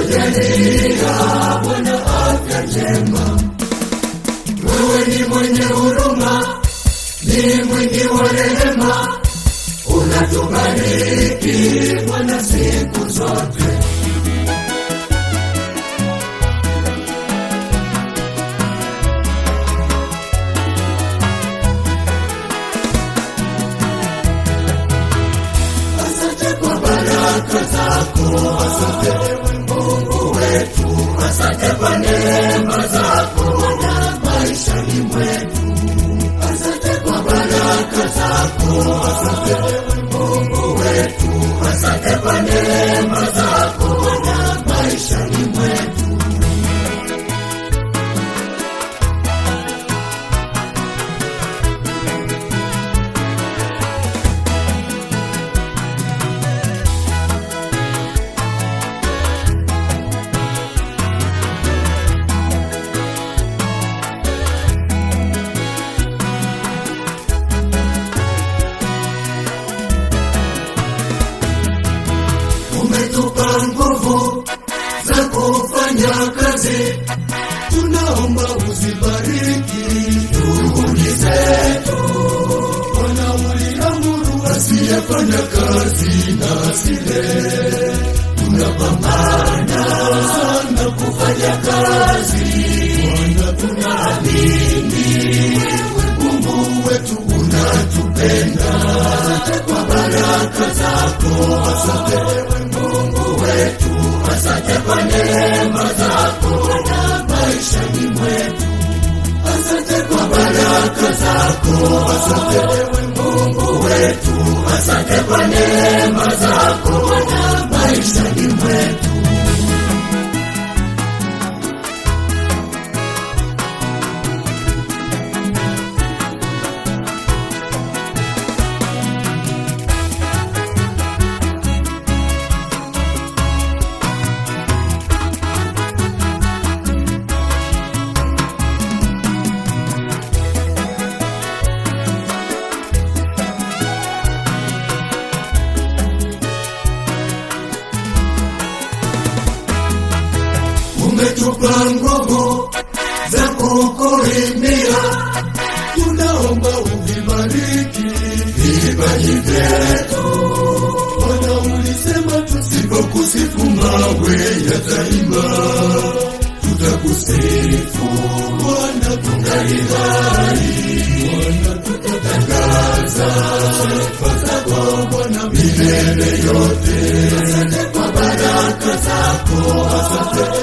umetujalia Bwana afya njema. Wewe ni mwenye huruma, ni mwingi wa rehema, unatubariki Bwana siku zote. Asante kwa baraka zako, asante Mungu wetu, asante kwa neema zako na maishani mwetu. Asante kwa baraka zako, asante Mungu wetu, asante kwa neema zako na maishani mwetu. umetupa nguvu za kufanya kazi, tunaomba uzibariki juhudi zetu. Bwana uliamuru asiyefanya kazi na asile, tunapambana sana kufanya kazi. Bwana tunaamini Mungu wetu unatupenda. Asante kwa baraka zako, asante Mungu wetu, asante kwa neema zako na maishani mwetu. Asante kwa baraka zako, asante Mungu wetu, asante kwa neema zako na maishani mwetu. umetupa nguvu za kukuimbia, tunaomba uvibariki vipaji vyetu. Bwana ulisema tusipokusifu mawe yataimba, tutakusifu Bwana tungali hai, Bwana tutatangaza sifa zako Bwana milele yote. Asante kwa baraka zako, asante